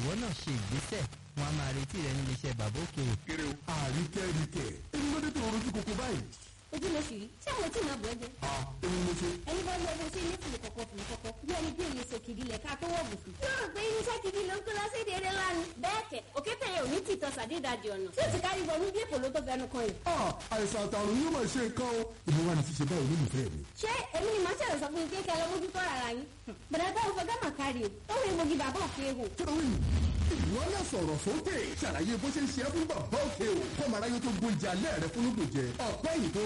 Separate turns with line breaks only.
ìwọ náà ṣe ìgbésẹ̀ wọn a máa retí rẹ nílé iṣẹ́ bàbá òkè o.
kéré o. àríkẹ́ríkẹ́ èmi ló dé tó rojú koko báyìí.
ojú mo sì rí ṣé àwọn tí màá bọ̀ ẹ́ jẹ.
a èmi mo ṣe.
ẹni bá lọ bó ṣe ní fìlì kọ̀kọ̀ fìlì kọ̀kọ̀ bí ẹni bí èyí ṣe kìdí lẹ̀ ká tó wọ̀ bùsùn. yóò rò pé irinṣẹ́ kìdí ló ń kó lọ sí èdè eré lánàá. bẹ́ẹ̀ kẹ̀ òkè tẹ̀yẹ òní ti tọ́ sàdédàjì ọ̀nà tí ó ti kárí wọnú bí èpò ló tó fẹnu kan yìí.
a àìsàn àtàrùn yóò máa ṣe nǹkan o. èmi wà ní ṣíṣe báyìí olólùfẹ́ mi.
ṣé èmi ni màá ṣẹ̀rọ̀ sọ fún yín kékeré lọ́mọdútó ara yín. bẹ̀rẹ̀ bá òfin gámà kárí o ó rí egbògi bàbá òkè ehò.
kílówìn ìwọ náà sọ̀rọ̀ sókè ṣàlàyé bó ṣe ń ṣe é fún bàbá òkè o kọ́mọ aráyé tó gbóúnjẹ alẹ́ rẹ fún lóògùn jẹ ọ̀pẹ́ yìí tó